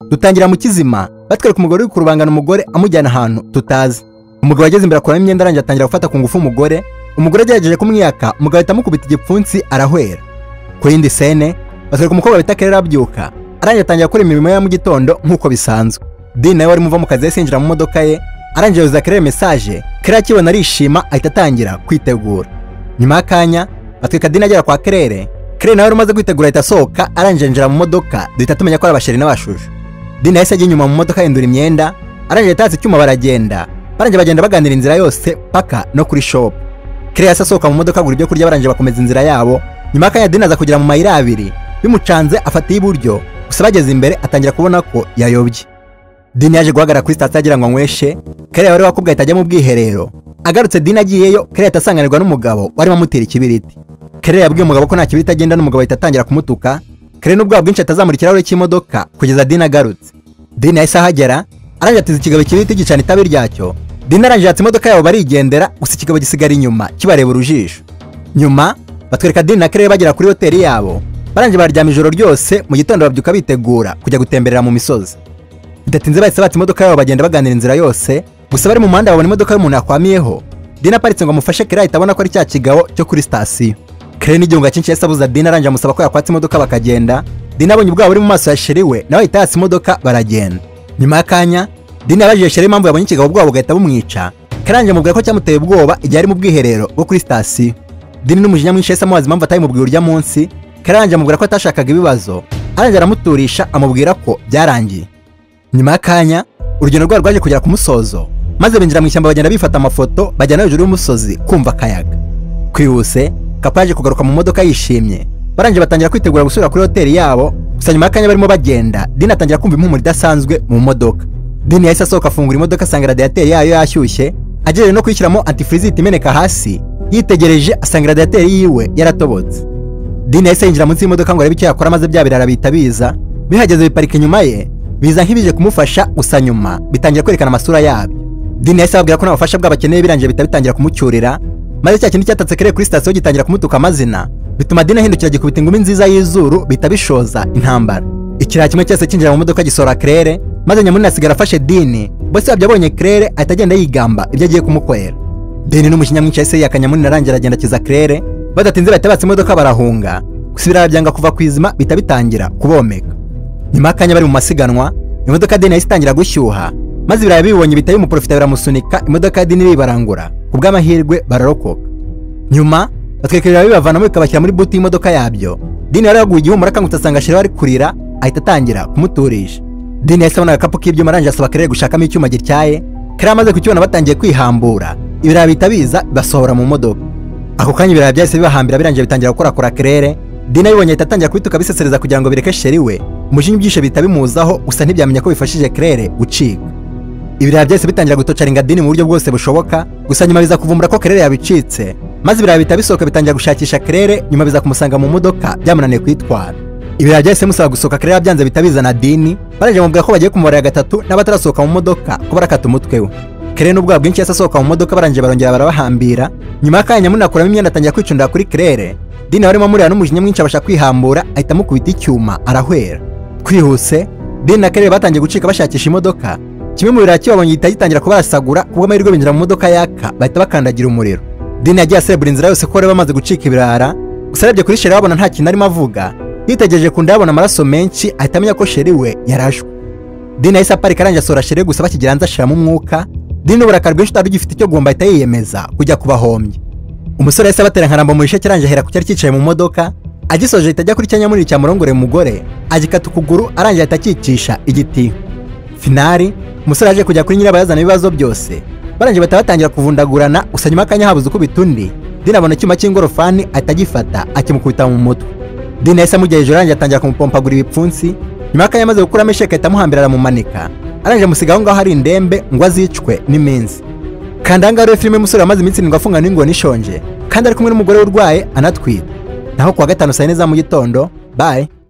dutangira mu kizima batwereka umugore uri kurubangana umugore amujyana ahantu tutazi umugabo ageze imbere akuramo imyenda arangije atangira gufata ku ngufu umugore umugore agerageje kumwiyaka umugabo ahita amukubita igipfunsi arahwera ku yindi sene batwereka umukobwa bita kerera abyuka arangije atangira gukora imirimo ye ya mu gitondo nk'uko bisanzwe dini nawe wari muva mu kazi yahise yinjira mu modoka ye arangije yoza kerera mesaje kerera akibona arishima ahita atangira kwitegura nyuma y'akanya batwika dini agera kwa kerere kerere nawe wari umaze kwitegura ahita asohoka arangije yinjira mu modoka duhita tumenya ko ari abasheri n'abashusho dini yahise ajya inyuma mu modoka ahindura imyenda arangije yatatse icyuma baragenda barangije bagenda baganira inzira yose paka no kuri shopu kerere yahise asohoka mu modoka agura ibyo kurya barangije bakomeza inzira yabo nyuma y'akanya dini aza kugera mu mayira abiri bimucanze afata iy'iburyo gusa bageze imbere atangira kubona ko yayobye dini yaje guhagarara kuri sitasiyo agira ngo anyweshe kare wari wakubwa ahita ajya mu bwiherero agarutse dini agiyeyo kare ahita asanganirwa n'umugabo warimo amutera ikibiriti kare yabwiye umugabo ko nta kibiriti agenda n'umugabo ahita atangira kumutuka kare n'ubwoba bwinshi atazamura ikirahure cy'imodoka kugeza dini agarutse dini yahise ahagera arangije atiza ikigabo ikibiriti gicana itabi ryacyo dini arangije yatse imodoka yabo barigendera gusa ikigabo gisigara inyuma kibareba urujijo nyuma batwereka dini na kare bagera kuri hoteli yabo barangije baryama ijoro ryose mu gitondo babyuka bitegura kujya gutemberera mu misozi bidatinze bahise bata imodoka yabo bagenda baganira inzira yose gusa bari mu muhanda babona imodoka y'umuntu yakwamiyeho dina aparitse ngo amufashe kere ahita abona ko ari cya kigabo cyo kuri sitasiyo kere n'igihunga cyinshi yahise abuza dina arangije amusaba ko yakwatsa imodoka bakagenda dina abonye ubwabo buri mu maso ya sheri we nawe ahita yatsa imodoka baragenda nyuma y'akanya dina yabajije sheri impamvu yabonye ikigabo ubwabo bugahita bumwica kere arangije amubwira ko cyamuteye ubwoba igihe ari mu bwiherero bwo kuri sitasiyo dini n'umujinya mwinshi yahise amubaza impamvu atayimubwiye urya munsi kere arangije amubwira ko atashakaga ibibazo arangije aramuturisha amubwira ko byarangiye nyuma y'akanya urugendo rwabo rwaje kugera ku musozo maze binjira mu ishyamba bagenda bifata amafoto bajyana hejuru y'umusozi kumva akayaga kwihuse kapa yaje kugaruka mu modoka yishimye barangije batangira kwitegura gusubira kuri hoteli yabo gusa nyuma y'akanya barimo bagenda dini atangira kumva impumuro idasanzwe mu modoka dini yahise asohoka afungura imodoka asanga radiyateri yayo yashyushye agejeje no kuyishyiramo antifiriziti imeneka hasi yitegereje asanga radiyateri yiwe yaratobotse dini yahise yinjira munsi y'imodoka ngo arebe icyo yakora maze bya birara bihita biza bihageze biparika inyuma ye biza nk'ibije kumufasha gusa nyuma bitangira kwerekana amasura yabyo dini yahise ababwira ko nta bufasha bwabo akeneye birangiye bihita bitangira kumucyurira maze cya kindi cyatatse kare kuri sitasiyo gitangira kumutuka amazina bituma dini ahindukira gikubita ingumi nziza y'izuru bihita bishoza intambara ikiriya kimwe cyose cyinjira mu modoka gisora kerere maze nyamunini asigara afashe dini bose wabyo abonye kerere ahita agenda yigamba ibyo agiye kumukorera dini n'umujinya mwinshi yahise yiyaka nyamunini arangira agenda akiza kerere badatinze bahita batse imodoka barahunga gusa ibirara byanga kuva ku izima bihita bitangira kubomeka nyuma y'akanya bari mu masiganwa imodoka deni yahise itangira gushyuha maze ibirayi bibonye bitari umuporofita biramusunika imodoka ya deni bibarangura ku bw'amahirwe bararokoka nyuma batwereka ibirayi bibavanamo bikabashyira muri buti y'imodoka yabyo deni yari yaguye igihumura akangutse asanga sheri ari kurira ahita atangira kumuturisha deni yahise abona agakapu k'ibyuma arangije asaba kerere gushakamo icyuma gityaye kari amaze kukibona batangiye kwihambura ibirayi bihita biza basohora mu modoka ako kanya ibirayi byahise bibahambira birangiye bitangira gukorakora kerere deni abibonye ahita atangira kubituka bisesereza kugira ngo bireke sheri we umujinya ibyishe bihita bimuzaho gusa ntibyamenya ko bifashije kerere gucika ibirayi byahise bitangira gutocaringa dini mu buryo bwose bushoboka gusa nyuma biza kuvumbura ko kerere yabicitse maze ibirayi bihita bisohoka bitangira gushakisha kerere nyuma biza kumusanga mu modoka byamunaniye kwitwara ibirayi byahise musaba gusohoka kerere byanze bihita bizana dini barajya bamubwira ko bagiye kumubara ya gatatu n'abatarasohoka mu modoka ko barakata umutwe we kerere n'ubwoba bwinshi yahise asohoka mu modoka barangije barongera barabahambira nyuma y'akanya nyamunini akuramo imyenda atangira kwicundira kuri kerere dini warimo amurira n'umujinya mwinshi abasha kwihambura ahita amukubita icyuma arahwera twihuse deni na kerere batangiye gucika bashakisha imodoka kimwe mu birara kibabonye gihita gitangira kubarasagura ku bw'amahirwe binjira mu modoka yaka bahita bakandagira umuriro deni yagiye asebura inzira yose ko bari bamaze gucika ibirara gusa arebye kuri sheri babona nta kintu arimo avuga yitegereje ku nda yabona amaraso menshi ahita amenya ko sheri we yarashwe deni yahise aparika arangije asohora sheri gusa bakigiranza ashiramo umwuka deni n'uburakari bwinshi utari ugifite icyo gomba ahita yiyemeza kujya kubahombya umusore yahise abatera nkarambo mu risheke arangije ahera ku cyari cyicaye mu modoka agisoje ahita ajya kuri cyanyamunini cyamurongore umugore agikata ukuguru arangije ahita akicisha igiti finari umusore aje kujya kuri nyirabayazana ibibazo byose barangije bahita batangira kuvundagurana gusa nyuma y'akanya habuze ukubita undi dini abona icyuma cy'ingorofani ahita agifata akimukubita mu mutwe dini yahise amujya hejuru arangije atangira kumupompagura ibipfunsi nyuma y'akanya amaze gukuramo isheke ahita amuhambira aramumanika arangije amusiga aho ngaho hari indembe ngo azicwe n'iminsi kandi aha ngaha rero filime y'umusore wamaze iminsi irindwi afungana n'ingona ishonje kandi ari kumwe n'umugore urwaye anatwite naho kuwa gatanu saa yine za mu gitondo bayi